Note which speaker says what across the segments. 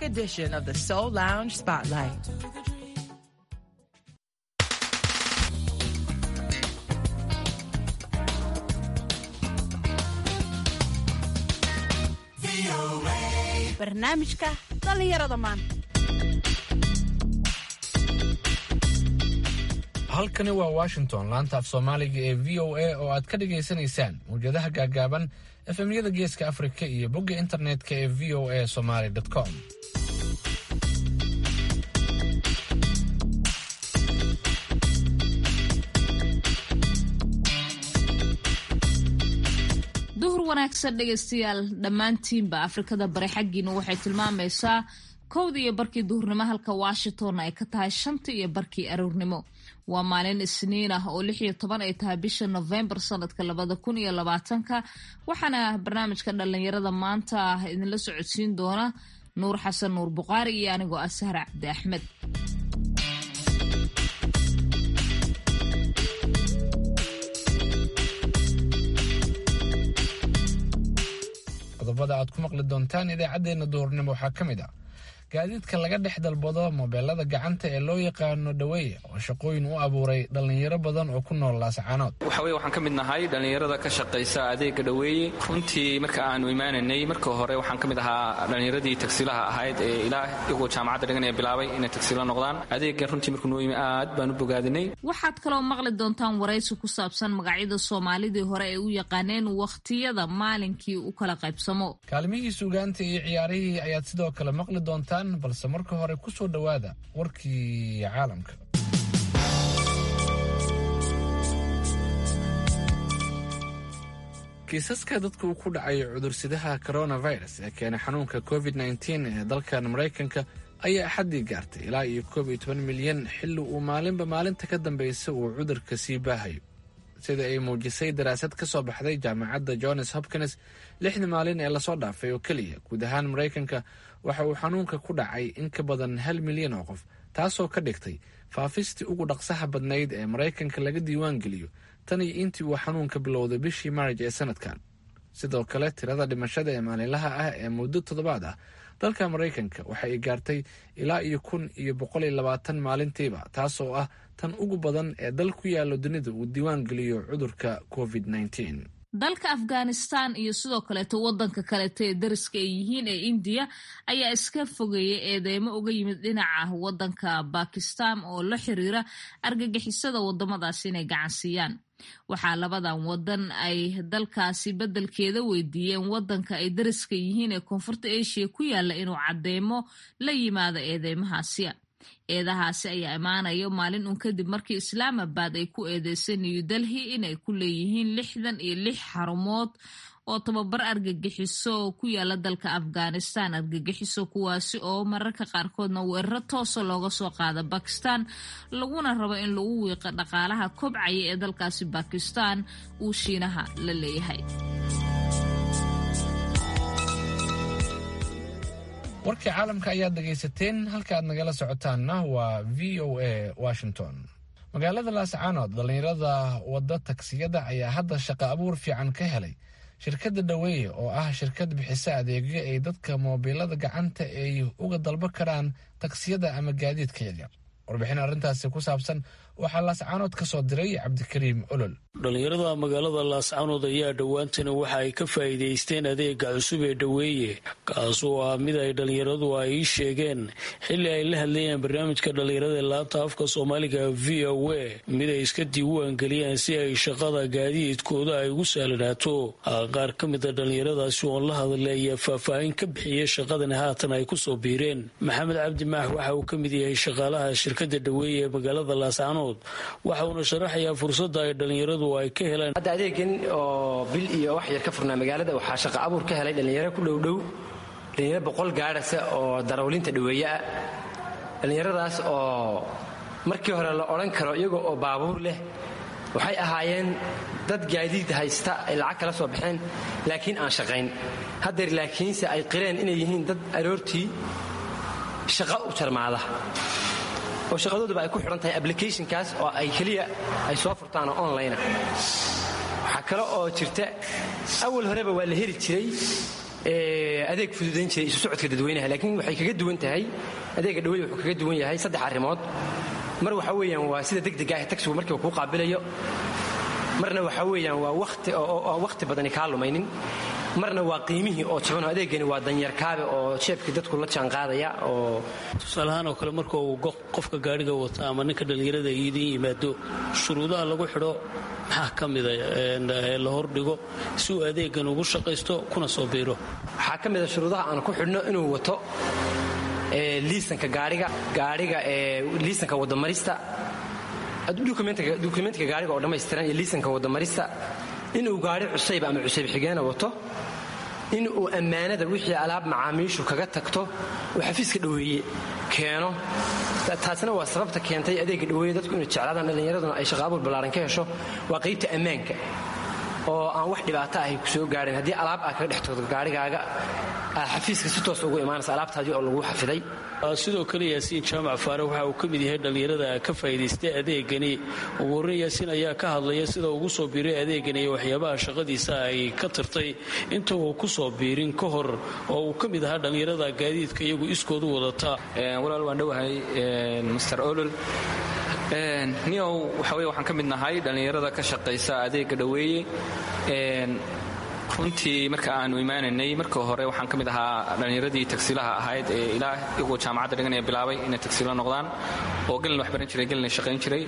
Speaker 1: back edition of the Soul Lounge Spotlight.
Speaker 2: barnaamijka dhallinyarada maanta
Speaker 3: halkani waa washington laanta af soomaaliga ee v o a oo aad ka dhagaysanaysaan mawjadaha gaagaaban efemyada geeska afrika iyo bogga internetka ee v o a somaly com
Speaker 4: duhur wanaagsan dhegaystayaal dhammaantiinba afrikada bare xaggiina waxay tilmaamaysaa kowda iyo barkii duhurnimo halka washington ay ka tahay shanta iyo barkii aroornimo waa maalin isniin ah oo lix iyo toban ay tahay bisha novembar sanadka labada kun iyo labaatanka waxaana barnaamijka dhalinyarada maanta ah idinla socodsiin doona nuur xasan nuur buqaari iyo anigoo ah sahra cabdi axmed
Speaker 3: qodobada aad ku maqli doontaan idaacaddeenna duhurnimo waxaa ka mid ah gaadiidka laga dhex dalbado mobeelada gacanta ee loo yaqaano dhaweeye oo shaqooyin u abuuray dhallinyaro badan oo ku nool laascaanood
Speaker 5: waxa weye waxaan ka mid nahay dhallinyarada ka shaqaysa adeega dhaweeye runtii marka aanu imaananay marka hore waxaan ka mid ahaa dhallinyaradii tagsiilaha ahayd ee ilaa iyagoo jaamacadda dhiganaya bilaabay inay tagsiilo noqdaan adeegan runtii markuu noo yimi aad baan u bogaadinay
Speaker 4: waxaad kaloo maqli doontaan waraysi ku saabsan magacyada soomaalidii hore ay u yaqaaneen wakhtiyada maalinkii u kala qaybsamo
Speaker 3: kaalmihii suugaanta iyo ciyaarihii ayaad sidoo kale maqli doontaan balse marka hore ku soo dhowaada warkii caalamka kiisaska dadka uu ku dhacay cudursidaha coronavirus ee keenay xanuunka covid nteen ee dalkan maraykanka ayaa axaddii gaartay ilaa iyo koob iyo toban milyan xilli uu maalinba maalinta ka dambeysa uu cudurka sii baahayo sida ay muujisay daraasad ka soo baxday jaamacadda johns hopkins lixdii maalin ee lasoo dhaafay oo keliya guud ahaan maraykanka waxa uu xanuunka ku dhacay in ka badan hal milyan oo qof taasoo ka dhigtay faafistii ugu dhaqsaha badnayd ee maraykanka laga diiwaan geliyo tan iyo intii uu xanuunka bilowday bishii maarj ee sanadkan sidoo kale tirada dhimashada ee maalinlaha ah ee muddo toddobaad ah dalka maraykanka waxa ay gaartay ilaa iyo kun iyo boqol iyo labaatan maalintiiba taasoo ah tan ugu badan ee dal ku yaalo dunida uu diiwaan geliyo cudurka covid nteen
Speaker 4: dalka afghanistan iyo sidoo kaleeto wadanka kaleeto ee dariska ay yihiin ee indiya ayaa iska fogeeyay eedeymo uga yimid dhinaca wadanka bakistan oo la xiriira argagixisada wadamadaasi inay gacansiiyaan waxaa labadan wadan ay dalkaasi beddelkeeda weydiiyeen wadanka ay dariska yihiin ee koonfurta asia ku yaala inuu cadeymo la yimaado eedeymahaasi eedahaasi ayaa imaanayo maalin uun kadib markii islaamabad ay ku eedeysay new delhi inay ku leeyihiin lixdan iyo lix xarumood oo tababar argagixiso oo ku yaala dalka afghanistan argagixiso kuwaasi oo mararka qaarkoodna weeraro toosa looga soo qaada bakistan laguna rabo in lagu wiiqo dhaqaalaha kobcaya ee dalkaasi bakistan uu shiinaha la leeyahay
Speaker 3: warkii caalamka ayaad dhegaysateen halka aad nagala socotaanna waa v o a washington magaalada laascaanood dhallinyarada wadda tagsiyada ayaa hadda shaqo abuur fiican ka helay shirkadda dhaweeye oo ah shirkad bixisa adeegyo ay dadka moobilada gacanta ay uga dalba karaan tagsiyada ama gaadiidka yaryar warbixin arrintaasi ku saabsan waxaa laascaanood ka soo diray cabdikariim olol
Speaker 6: dhallinyarada magaalada laascaanood ayaa dhowaantana waxa ay ka faa'iidaysteen adeega cusub ee dhaweeye kaasoo ah mid ay dhallinyaradu ay ii sheegeen xilli ay la hadlayeen barnaamijka dhallinyarada ee laanta afka soomaaliga v o a mid ay iska diiwaangeliyaan si ay shaqada gaadiidkooda ay ugu sahlanaato qaar ka mida dhallinyaradaasi oon la hadlay ayaa faahfaahin ka bixiyay shaqadani haatan ay kusoo biireen maxamed cabdi maax waxa uu ka mid yahay shaqaalaha shirkada dhaweeye ee magaalada laascaanood waxa uuna sharaxayaa fursadda ay dhallinyaradu ay ka heleen
Speaker 7: hadda adeegan oo bil iyo wax yar ka furnaa magaalada waxaa shaqo abuur ka helay dhallinyaro ku dhowdhow dhallinyaro boqol gaadhasa oo darawlinta dhaweeye ah dhallinyaradaas oo markii hore la odhan karo iyagoo oo baabuur leh waxay ahaayeen dad gaadiid haysta ay lacag kala soo baxeen laakiin aan shaqayn haddeer laakiinse ay qireen inay yihiin dad aroortii shaqo u jarmaada oo shaqadooduba ay ku xidhan tahay applicationkaas oo ay keliya ay soo furtaan oo online waxaa kale oo jirta awal horeba waa la heli jiray adeeg fududayn jiray isu socodka dadweynaha laakiin waxay kaga duwan tahay adeega dhaweeye wuxuu kaga duwan yahay saddex arrimood mar waxa weeyaan waa sida degdega ah tagsigu markiiba kuu qaabilayo marna waxa weeyaan waa wati oo wakhti badani kaa lumaynin marna waa qiimihii oo jabanoo adeegani waa danyarkaabe oo jeebkii dadku la jaanqaadaya oo
Speaker 6: tusaalahaan oo kale marka uu qofka gaadhiga wata ama ninka dhallinyarada idin yimaado shuruudaha lagu xidho maxaa ka mida la hordhigo si uu adeegan ugu shaqaysto kuna soo biiro
Speaker 7: waxaa ka mida shuruudaha aan ku xidhno inuu wato liisanka gaaiga gaaiga liisanka wadamarista dukumentiga gaariga oo dhammaystiran iyo liisanka wadamarista inuu gaari cusayb ama cusayb xigeena wato in uu ammaanada wixii alaab macaamiishu kaga tagto uu xafiiska dhoweeye keeno taasina waa sababta keentay adeega dhoweeye dadku inay jeclaadaan dhallinyaraduna ay shaqaabuur ballaaran ka hesho waa qaybta ammaanka oo aan wax dhibaato ahay ku soo gaadhin haddii alaab aad kaga dhex tagto gaarigaaga aad xafiiska si toos ugu imaanaysa alaabtaadii oo lagu xafiday
Speaker 6: sidoo kale yaasiin jaamac faare waxa uu ka mid yahay dhallinyarada ka faa'iidaystay adeegani ugu horreyn yaasiin ayaa ka hadlaya sida ugu soo biiray adeegani iyo waxyaabaha shaqadiisa ay ka tirtay inta uu ku soo biirin ka hor oo uu ka mid ahaa dhallinyarada gaadiidka iyagu iskoodu wadata
Speaker 5: walaal waan dhowahay master olol niyow waxa weye waxaan ka mid nahay dhallinyarada ka shaqaysa adeega dhoweeye runtii marka aanu imaananay marka hore waxaan ka mid ahaa dhallinyaradii tagsiilaha ahayd ee ilaa iyagoo jaamacadda dhiganaya bilaabay inay tagsiilo noqdaan oo gelin wax baran jiray gelina shaqayn jiray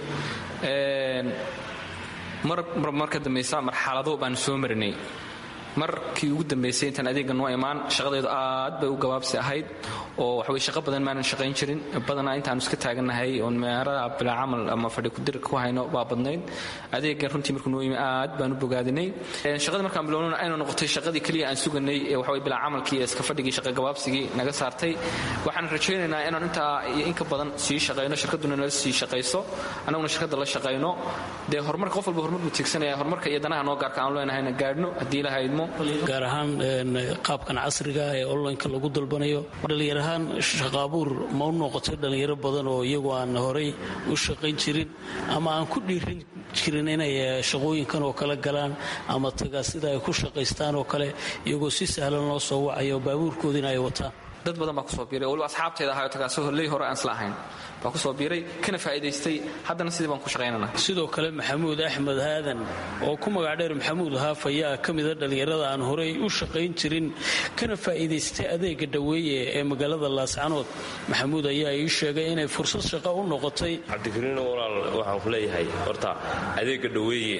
Speaker 5: mar ka dambaysa marxalado baanu soo marinay markii ugu dambaysay intaan adeegga noo imaan shaqadeedu aad bay u gabaabsi ahayd oo waxawey shaqo badan maanan shaqayn jirin badanaa intaanu iska taagannahay oon meerada bilaa camal ama fadhi kudir ku hayno baa badnayd adeeggan runtii markuu noo yimi aad baan u bogaadinay shaqadii markaan bilownana aynu noqotay shaqadii keliya aan suganay ee waxawey bilaa camalkii ee iska fadhigii shaqa gabaabsigii naga saartay waxaan rajaynaynaa inaan intaa iyo inka badan sii shaqayno shirkadduna nala sii shaqayso annaguna shirkadda la shaqayno dee horumarka qof walba horumar buu tiigsanaya horumarka iyo danaha noo gaarka aan leenahayna gaadhno haddii ilaha idmo
Speaker 6: gaar ahaan qaabkan casriga ee onlineka lagu dalbanayo dhalinyar ahaan shaqaabuur ma u noqotay dhallinyaro badan oo iyagu aan horay u shaqayn jirin ama aan ku dhiirin jirin inay shaqooyinkan oo kale galaan ama tagaa sida ay ku shaqaystaan oo kale iyagoo si sahlan loo soo wacayo baabuurkoodiina ay wataan
Speaker 5: dad badan baa kusoo biiray waliba asxaabteeda ahayo tagaasoo holley hore aan isla ahayn baa kusoo biiray kana faa'iidaystay haddana sidii baan ku shaqaynana
Speaker 6: sidoo kale maxamuud axmed haadan oo ku magac dheer maxamuud haaf ayaa ka mida dhallinyarada aan horey u shaqayn jirin kana faa'iidaystay adeega dhoweeye ee magaalada laascanood maxamuud ayaa ii sheegay inay fursad shaqo u noqotay
Speaker 8: cabdikariino walaal waxaan ku leeyahay horta adeega dhoweeye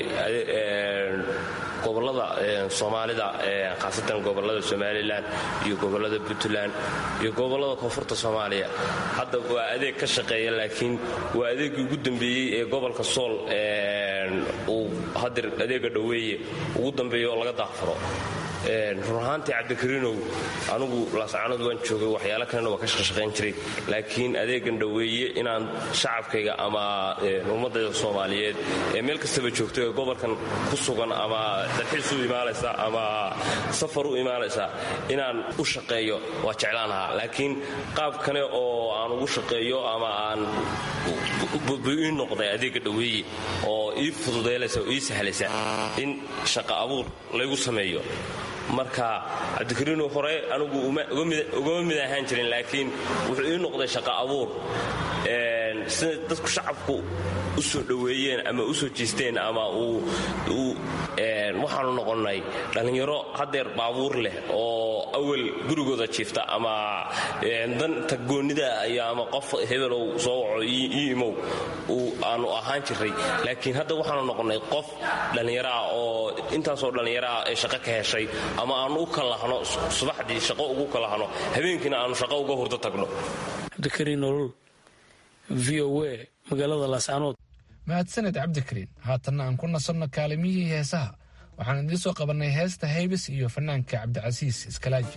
Speaker 8: gobolada soomaalida khaasatan gobolada somalilan iyo gobolada puntland iyo gobolada koonfurta soomaaliya hadda waa adeeg ka shaqeeya laakiin waa adeegii ugu dambeeyey ee gobolka sool uu hadeer adeega dhoweeye ugu dambeeya oo laga daaqfuro run ahaantii cabdikariinow anugu laascanood waan joogay waxyaalo kalena waa ka shaqashaqayn jiray laakiin adeegan dhoweeye inaan shacabkayga ama ummadayda soomaaliyeed ee meel kastaba joogto ee gobolkan ku sugan ama dalxiis u imaanaysa ama safar u imaanaysa inaan u shaqeeyo waa jeclaan lahaa laakiin qaab kale oo aan ugu shaqeeyo ama aan ii noqday adeega dhoweeye oo ii fududeelaysa oo ii sahlaysa in shaqa abuur laygu sameeyo marka cabdikariino hore anigu ugama mid ahaan jirin laakiin wuxuu ii noqday shaqa abuur sida dadku shacabku u soo dhoweeyeen ama u soo jiisteen ama waxaanu noqonnay dhallinyaro haddeer baabuur leh oo awal gurigooda jiifta ama danta goonnida iyo ama qof hebelow soo waco ii imow aanu ahaan jiray laakiin hadda waxaanu noqonnay qof dhallinyaro ah oo intaasoo dhallinyaro ah ee shaqo ka heshay ama aanu u kalahno subaxdii shaqo ugu kalahno habeenkiina aanu shaqo uga hurdo tagno
Speaker 6: cabdikariin nolol v o a magaalada laascanood
Speaker 3: mahadsaned cabdikariin haatanna aan ku nasanno kaalimihii heesaha waxaan idiin soo qabannay heesta haybis iyo fanaanka cabdicasiis iskalaaji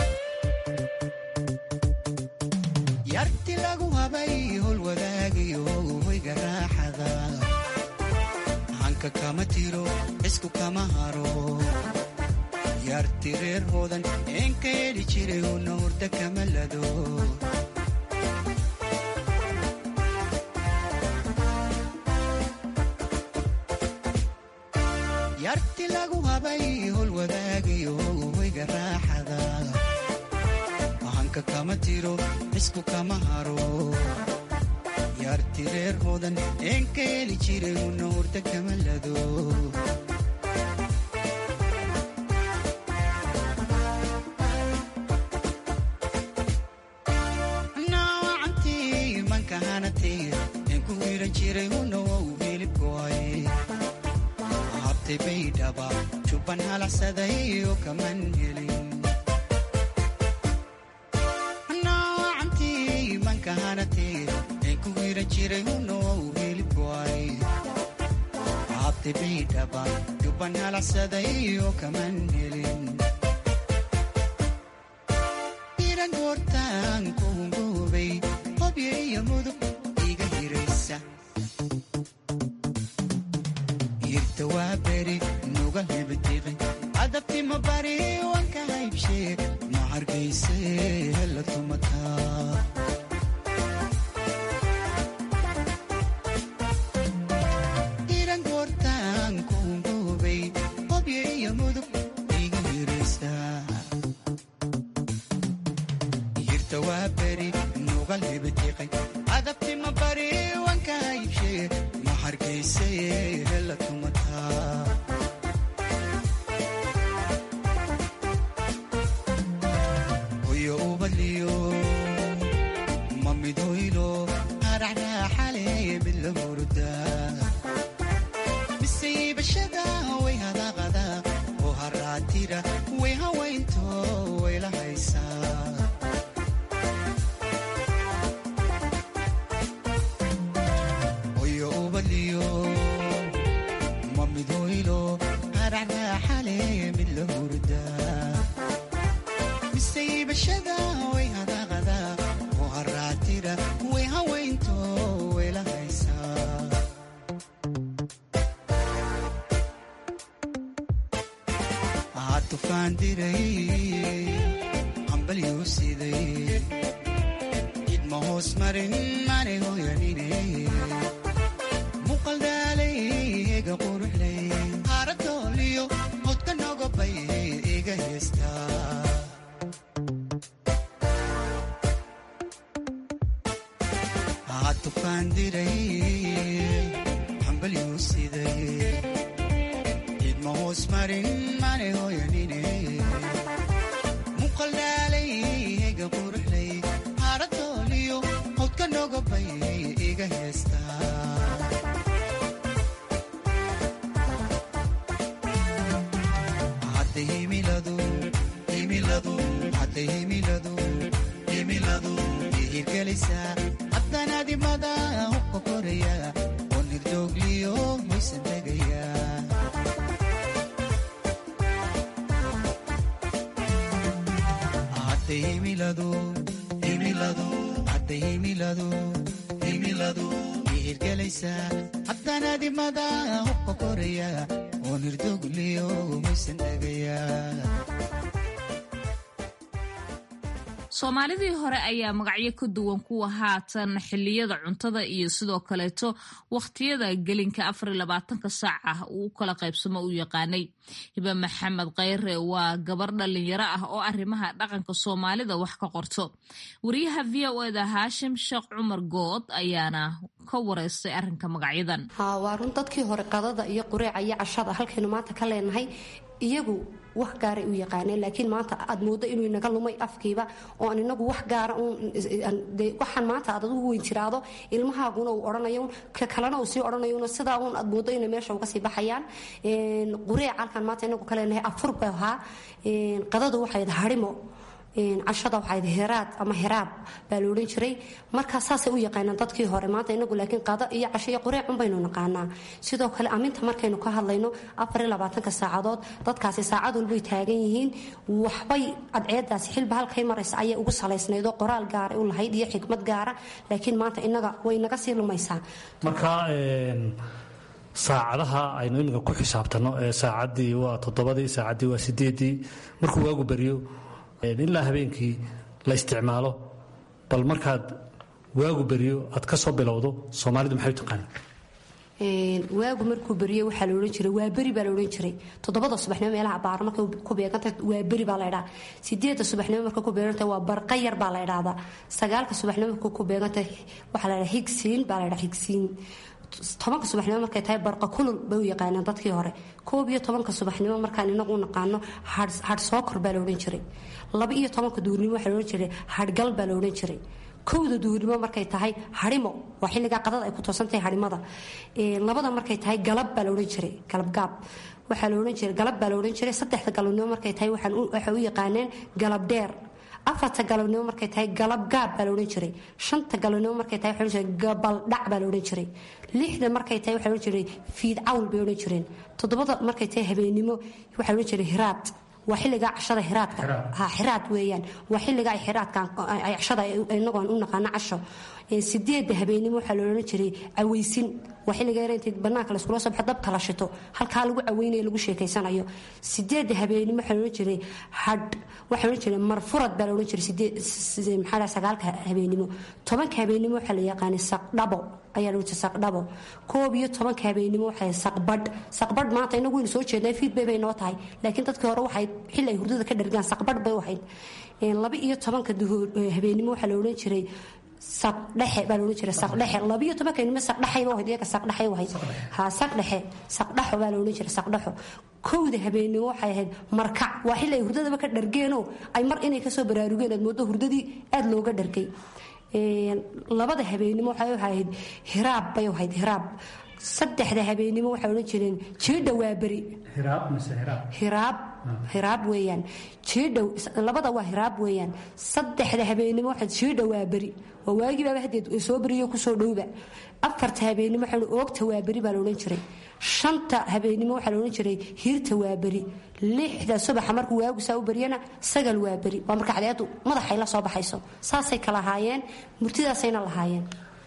Speaker 9: yarti lagu habay hol wadaagayo hanka kama tiro cisku kama haro yaarti reer hoodan een ka heli jiray una hurda kama lado yarti lagu habay hol wadaagayo hoyga raaxada hanka kama tiro cisku kama haro yaarti reer hoodan een ka heli jiray una hurda kama lado naawacantii manka hanatay een ku wiiran jiray una wow hilibkoay habtay baydhaba jubban halacsaday oo kaman helin naawacantii manka hanatay een ku wiiran jiray una wow hilibkoay habtay baydhaba jubban halacsaday oo kaman helin iran goortaan kuungoobay hobyo iyo mudug iga hiraysa yirta waa beri nuga hebetiqi adabtima bari wanka haybshee ma hargayse hela tumataa iran goortaan kuungoobay hobyo iyo mudug iga hiraysa yirta waa beri nugal hebetiqay adabtima bari wanka haybshee ma hargayse hela tumataa hoyo ubadliyo ma mid hoylo haracraaxale mid la hurdaa miseybashada way hadaqada oo haraatira way hawaynto way la haysaa hoyo ubadliyo ma mid hoylo haracraaxale mid la hurdaa miseybashada way hadaqada oo haraatira way hawaynto way la haysaa aa tufaan diray hambalyuu siday idma hoos marin mane hoyanine muqaldaalay ega quruxlay haaradooliyo hodka nogobay iga heestaa aa tufaan diray hambalyuu siday idma hoos marin mane hoyanine muqaldaalay ega quruxlay haaradooliyo hodka nogobay iga heestaa hadda himiladu himiladu hadda himiladu himiladu ihirgelaysaa haddanaadimada hubka koraya oo nirdoogliyo maysan tegaya hadda himiladu himiladu hadda himiladu himiladu ihirgelaysaa haddanaadimada hubka koraya oo nirdoogliyo maysan tegaya
Speaker 4: soomaalidii hore ayaa magacyo ka duwan kuwa haatan xiliyada cuntada iyo sidoo kaleeto wakhtiyada gelinka afar iyo labaatanka saac ah uu u kala qaybsamo u yaqaanay hibe maxamed kheyre waa gabar dhalinyaro ah oo arrimaha dhaqanka soomaalida wax ka qorto wariyaha v o eda haashim sheekh cumar good ayaana ka wareystay arrinka magacyadan
Speaker 2: waa run dadkii hore qadada iyo qureeca iyo cashada halkaynu maanta ka leenahay iyagu wax gaaray u yaqaaneen laakiin maanta aad moodo inuu inaga lumay afkiiba oo aan inagu wax gaara waxaan maanta aad adugu weyn tiraado ilmahaaguna uu odhanayo ka kalena uu sii odhanayo sidaa uun aad moodo inay meesha uga sii baxayaan qureeca halkaan maanta inagu ka leenahay afur bay ahaa qadadu waxayd harimo cashada waxayd heraad ama heraab baa la odhan jiray markaa saasay u yaqaanaan dadkii hore maanta inagu laakiin qado iyo casho iyo qureecun baynu naqaanaa sidoo kale aminta markaynu ka hadlayno afariyo labaatanka saacadood dadkaasi saacad walbay taagan yihiin waxbay adceedaasi xilba halkay maraysa ayay ugu salaysnaydoo qoraal gaara u lahayd iyo xikmad gaara laakiin maanta inaga way naga sii lumaysaa
Speaker 10: marka saacadaha aynu iminka ku xisaabtanno ee saacaddii waa toddobadii saacaddii waa sideeddii markuu waagu beriyo ilaa habeenkii la isticmaalo bal markaad waagu beriyo aad ka soo bilowdo soomaalidu maxay u taqaana
Speaker 2: waagu markuu beriyey waxaa la odhan jiray waa beri baa la odhan jiray toddobada subaxnimo meelaha baaro markay ku beegantay waa beri baa la ydhaha sideedda subaxnimo markay ku beegantay waa barqa yar baa la ydhahdaa sagaalka subaxnimo markay ku beegantay waxaa la ydhaha higsiin baa la ydhaha higsiin tobanka subaxnimo markay tahay barqa kulul bay u yaqaaneen dadkii hore koob iyo tobanka subaxnimo markaan inagu u naqaano hadh sookor baa la odhan jiray laba iyo tobanka duurnimo waxaa la odhan jiray hadhgal baa la odhan jiray kowda duurnimo markay tahay harimo waa xilligaa qadada ay ku toosantahay harimada labada markay tahay galab baa la odhan jiray galabgaab waxaa la odhan jiray galab baa la odhan jiray saddexda galabnimo markay tahay waxay u yaqaaneen galab dheer afarta galabnimo markay tahay galab gaab baa la odhan jiray shanta galabnimo markay tahay waxaa jiray gabaldhac baa la odhan jiray lixda markay tahay waxaa odhan jiray fiid cawl bay odhan jireen toddobada markay tahay habeennimo waxaa odhan jiray hiraad waa xilligaa cashada hiraadka ha xiraad weeyaan waa xilligaa ay xiraadka ay cashada inagoon u naqaano casho sideedda habeenimo waxaa la odhan jiray cawaysin waa xilliga yar intay banaanka laskula soo baxo dabka la shito halkaa lagu caweynayo lagu sheekaysanayo sideedda habeenimo waxaa la odhan jiray hadh waxaa odhan jiray marfurad baa la odhan jiray sideed maxaa sagaalka habeenimo tobanka habeenimo waxaa la yaqaanay saqdhabo ayaa lagu jiray saqdhabo koob iyo tobanka habeenimo waxay saqbadh saqbadh maanta inagu waynu soo jeednay fiidbay bay noo tahay laakiin dadkii hore waxay xilli ay hurdada ka dhargaan saqbadh bay u ahayd laba iyo tobanka habeenimo waxaa la odhan jiray saqdhexe baa laodhan jiray saqdhexe labiyo tobanka nimo saqdhexayba ahayd iyaga saqdhexay ahayd ha saqdhexe saqdhaxo baa la odhan jiray saqdhaxo kowda habeenimo waxay ahayd markac waa xilli ay hurdadaba ka dhargeenoo ay mar inay kasoo baraarugeen aad moodo hurdadii aada looga dhargay labada habeenimo waxay ahayd hiraab bay ahayd hiraab saddexda habeenimo waxay odhan jireen jiidha waa beri hiraab hiraab weeyaan jiidhow labada waa hiraab weeyaan saddexda habeenimo waxaa jiidha waa beri waa waagibaaba hadeed soo beriyo kusoo dhowba afarta habeenimo waxaa oogta waa beri baa la odhan jiray shanta habeenimo waxaa la odhan jiray hiirta waa beri lixda subaxa markuu waagu saa u beriyana sagal waa beri waa marka cadeedu madaxay la soo baxayso saasay kala haayeen murtidaasayna lahaayeen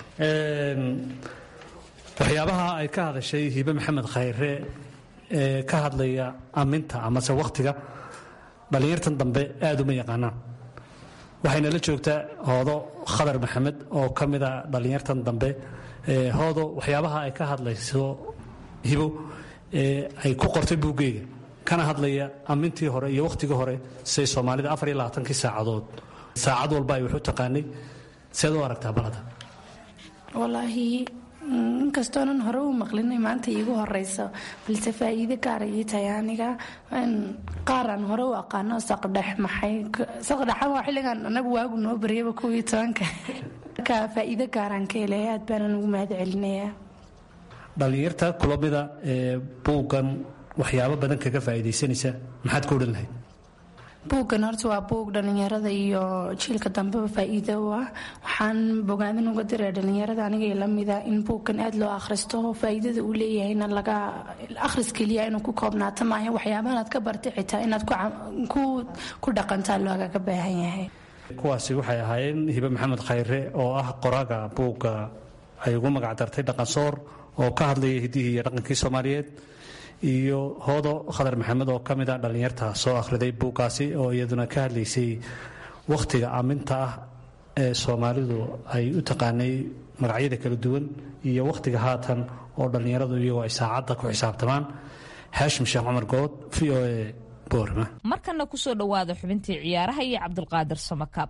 Speaker 10: waxyaabaha ay ka hadashay hiibe maxamed khayre ee ka hadlaya aminta amase wakhtiga dhallinyartan dambe aada uma yaqaanaan waxayna la joogtaa hoodo khadar maxamed oo ka mida dhallinyartan dambe hoodo waxyaabaha ay ka hadlayso hibo ay ku qortay buuggeyga kana hadlaya amintii hore iyo wakhtigii hore siday soomaalida afar iyo labaatankii saacadood saacad walba ay wax u taqaanay seed u aragtaa balada
Speaker 11: walaahi inkastoonan hore u maqlinay maanta iigu horeyso balse faa-iide gaara ii tahay aniga qaaraan hore u aqaano saqdhex maxay saqdhexa waa xilligan anagu waagu noo baryaba kuwii tobanka marka faa-iide gaaraan ka helay aad baanan ugu mahad celinayaa
Speaker 10: dhallinyarta kulamida ee buuggan waxyaabo badan kaga faa'iidaysanaysa maxaad ka odhan lahayd
Speaker 11: buuggan horta waa buug dhallinyarada iyo jiilka dambeba faa-iido u ah waxaan bogaadin uga diray dhallinyarada aniga lamida in buuggan aada loo akhristo faa-iidada uu leeyahayna laga akhris keliya inuu ku koobnaato maaha waxyaabahaad ka bartay xitaa inaad ku dhaqantaa loogaga baahan yahay
Speaker 10: kuwaasi waxay ahaayeen hibe maxamed khayre oo ah qoraaga buugga ay ugu magac dartay dhaqansoor oo ka hadlaya hiddihii iyo dhaqankii soomaaliyeed iyo hoodo khadar maxamed oo ka mid a dhallinyarta soo akhriday buuggaasi oo iyaduna ka hadlaysay wakhtiga aaminta ah ee soomaalidu ay u taqaanay magacyada kala duwan iyo wakhtiga haatan oo dhallinyaradu iyagoo ay saacadda ku xisaabtamaan xaashim sheekh cumar good v o e boorma
Speaker 4: markana kusoo dhowaada xubintii ciyaaraha iyo cabdulqaadir samakaab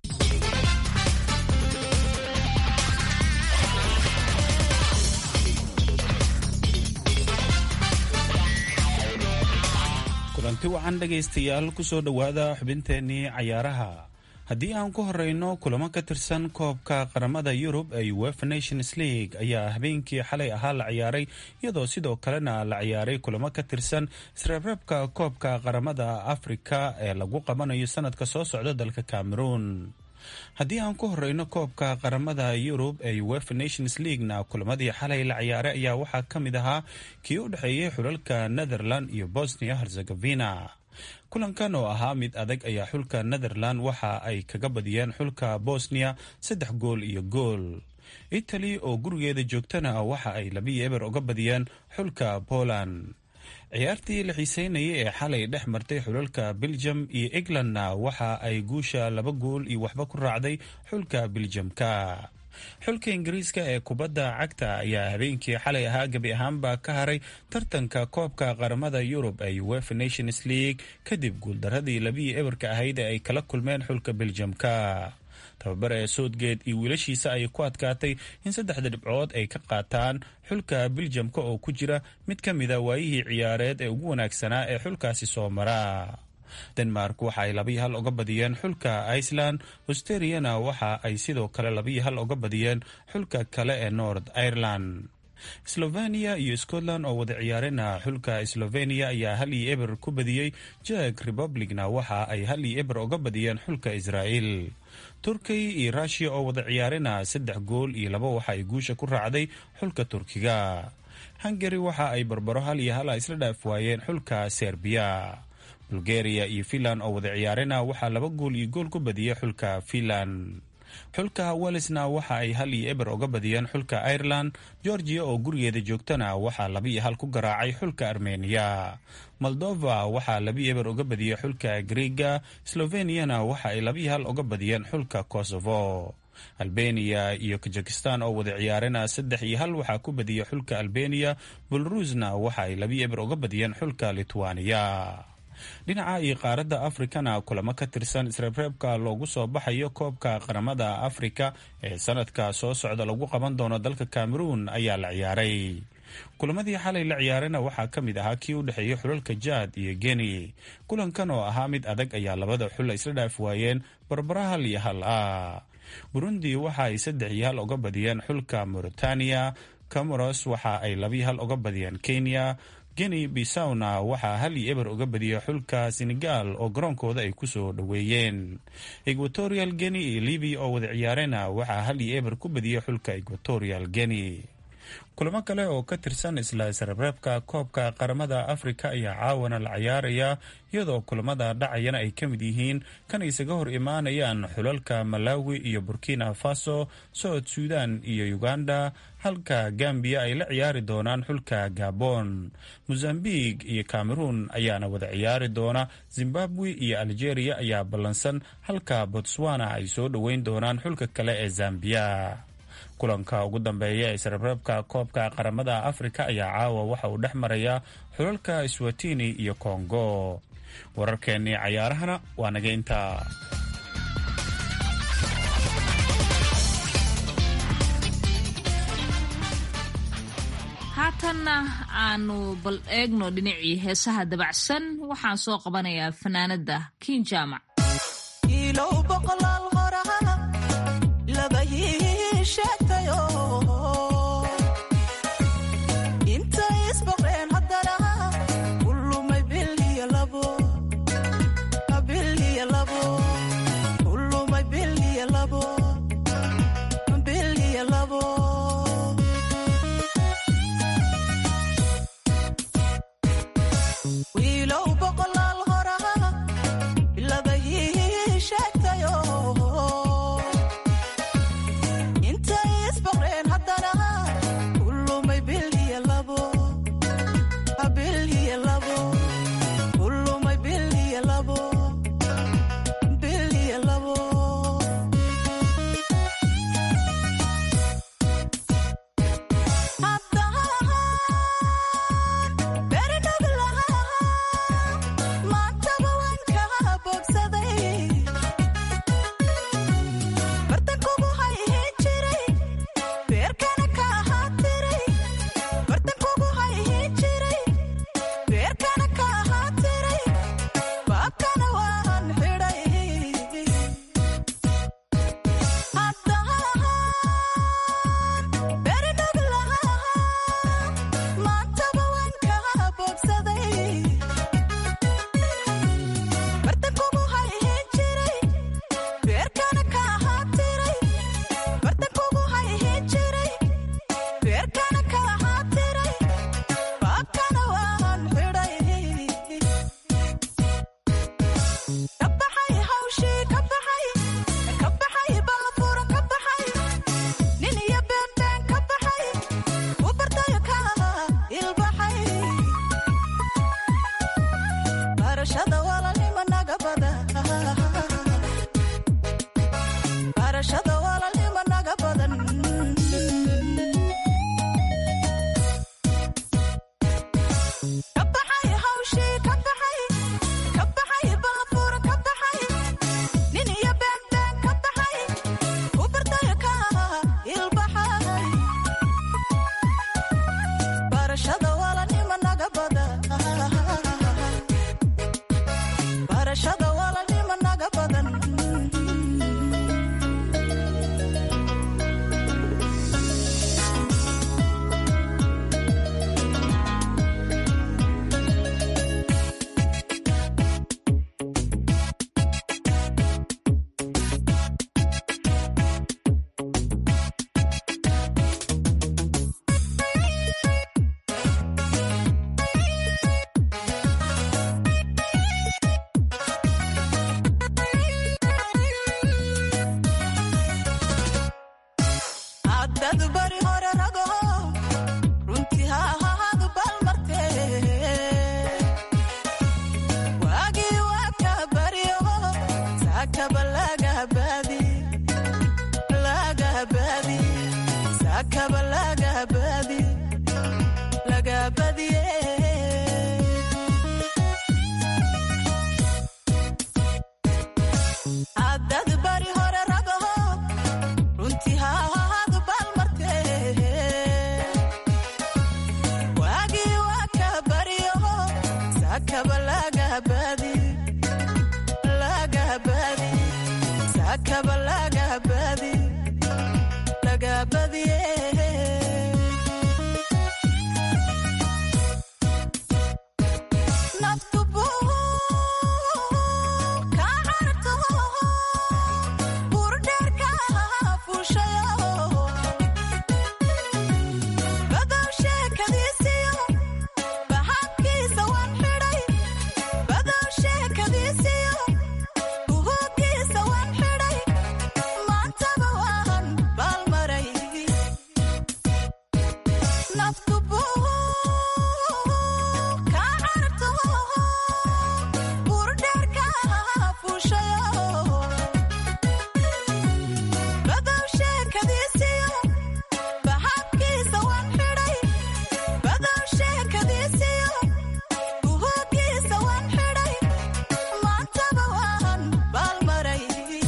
Speaker 12: kulanti wacan dhegaystayaal kusoo dhowaada xubinteennii cayaaraha haddii aan ku horeyno kulamo ka tirsan koobka qaramada yurub ee uefa nations league ayaa habeenkii xalay ahaa la ciyaaray iyadoo sidoo kalena la ciyaaray kulamo ka tirsan isreebreebka koobka qaramada afrika ee lagu qabanayo sanadka soo socda dalka cameroon haddii aan ku horeyno koobka qaramada yurub ee uefa nations leaguena kulamadii xalay la ciyaaray ayaa waxaa ka mid ahaa kii u dhexeeyey xulalka netherland iyo bosnia herzegovina kulankan oo ahaa mid adag ayaa xulka netherland waxa ay kaga badiyeen xulka bosnia saddex gool iyo gool italy oo gurigeeda joogtana waxa ay labiyo eber uga badiyeen xulka poland ciyaartii la xiiseynayay ee xalay dhex martay xulalka belgium iyo englandna waxa ay guusha laba gool iyo waxba ku raacday xulka beljamka xulka ingiriiska ee kubadda cagta ayaa habeenkii xalay ahaa gebi ahaanba ka haray tartanka koobka qaramada yurub ee uefa nations league kadib guuldaradii labiyi eberka ahayd ee ay kala kulmeen xulka beljamka tababare soodgeed iyo wiilashiisa ayay ku adkaatay in saddexda dhibcood ay ka qaataan xulka beljamka oo ku jira mid ka mida waayihii ciyaareed ee ugu wanaagsanaa ee xulkaasi soo mara denmark waxa ay labiyo hal uga badiyeen xulka iceland australiana waxa ay sidoo kale labiyo hal uga badiyeen xulka kale ee north ireland slovenia iyo scotland oo wada ciyaarena xulka slovenia ayaa hal iyo eber ku badiyey jek republicna waxa ay hal iyo eber uga badiyeen xulka israel turkiya iyo rushia oo wada ciyaarena saddex gool iyo laba waxa ay guusha ku raacday xulka turkiga hungari waxa ay barbaro hal iyo hala isla dhaaf waayeen xulka serbiya bulgaria iyo finland oo wada ciyaarena waxaa laba gool iyo gool ku badiyey xulka finland xulka walisna waxa ay hal iyo eber uga badiyeen xulka ireland georgia oo gurigeeda joogtana waxaa laba iyo hal ku garaacay xulka armeniya moldova waxaa labi eber uga badiyey xulka griega sloveniana waxa ay labiyo hal uga badiyeen xulka kosovo albeniya iyo kazakistan oo wada ciyaarena saddex iyo hal waxaa ku badiyey xulka albeniya belarusna waxa ay labi eber uga badiyeen xulka litwaniya dhinaca iyo qaaradda afrikana kulamo ka tirsan isreebreebka loogu soo baxayo koobka qaramada afrika ee sanadka soo socda lagu qaban doono dalka cameroun ayaa la ciyaaray kulamadii xalay la ciyaarayna waxaa ka mid ahaa kii u dhexeeyay xulalka jaad iyo geni kulankan oo ahaa mid adag ayaa labada xul isla dhaaf waayeen barbara hal iyo hal ah burundi waxa ay saddex iyo hal uga badiyeen xulka mauritania camoros waxa ay labiyo hal uga badiyeen kenya geni bisawna waxaa hal iyo eber uga badiyey xulka senegal oo garoonkooda ay kusoo dhoweeyeen equatorial geni iyo libiya oo wada ciyaarena waxaa hal iyo eber ku badiyey xulka equatorial geni kulamo kale oo ka tirsan isla isreebreebka koobka qaramada afrika ayaa caawana la ciyaaraya iyadoo kulamada dhacayana ay ka mid yihiin kan isaga hor imaanayaan xulalka malawi iyo burkina faso south sudan iyo uganda halka gambiya ay la ciyaari doonaan xulka gabon mozambique iyo cameroun ayaana wada ciyaari doona zimbabwe iyo algeria ayaa ballansan halka botswana ay soo dhoweyn doonaan xulka kale ee zambiya kulanka ugu dambeeya ee isreebreebka koobka qaramada afrika ayaa caawa waxa uu dhex marayaa xulalka swatini iyo kongo wararkeennii cayaarahana waa naga intaa
Speaker 4: haatanna aanu bal eegno dhinacii heesaha dabacsan waxaan soo qabanayaa fanaanada kiin jaamac
Speaker 13: barashada walaalnimo naga badan barashada walaalnimo naga badan ka baxay hawshii ka baxay ka baxay baabuur ka baxay nin iyo beenbeen ka baxay u bartaya ka ilbaxay barashada walaalnimo naga badan barashada walaalnimo naga badan haddadu bari hore rago runtii ha ahaadu balmarte waagii waa ka baryo saakaba lagabaadi lagabaadi saakaba lagabaadi lagabadiye haddadu bari hore rago runtii ha ahaadu balmarte waagii waa ka baryo saakaba lagabaadi lagabaadi saakaba lagabaadi lagabadiye naftu buu ka carto burdheerka fuushayo badow sheekadiisiyo baxadkiisa waan xidhay badow sheekadiisiyo buhuuggiisa waan xidhay maantaba waan baalmaray naftu buu ka carto burdheerka fuushayo badow sheekadiisiyo baxadkiisa waan xidhay badow sheekadiisiyo buhuuggiisa waan xidhay maantaba waan baalmaray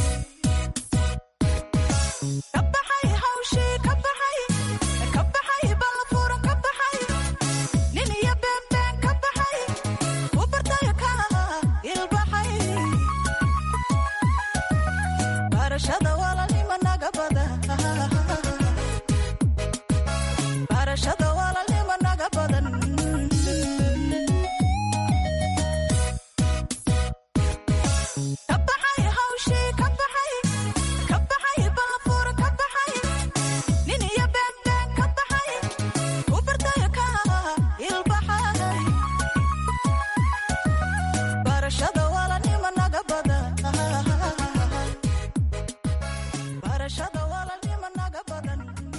Speaker 13: ka baxay hawshii ka baxay ka baxay baabuur ka baxay nin iyo beenbeen ka baxay u bartaya ka ilbaxay barashada walaalnimo naga badan barashada walaalnimo naga badan ka baxay hawshii ka baxay ka baxay baabuur ka baxay nin iyo beenbeen ka baxay u bartaya ka ilbaxay barashada walaalnimo naga badan barashada walaalnimo naga badan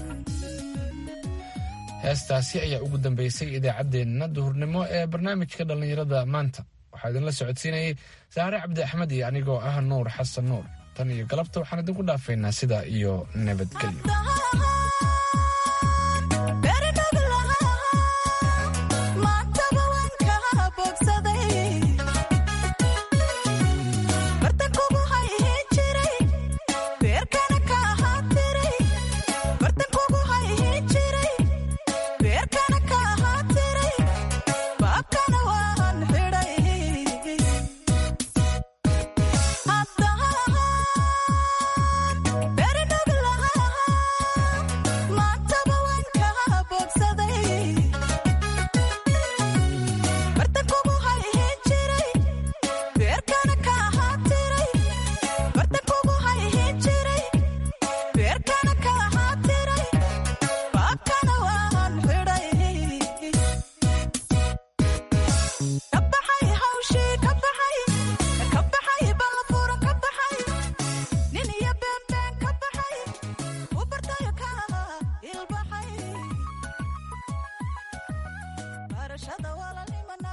Speaker 3: heestaasi ayaa ugu dambeysay idaacaddeenna duhurnimo ee barnaamijka dhallinyarada maanta waxaa idinla socodsiinayay saare cabdi axmed iyo anigoo ah nuur xasan nuur tan iyo galabta waxaan idinku dhaafaynaa sidaa iyo nabadgelyo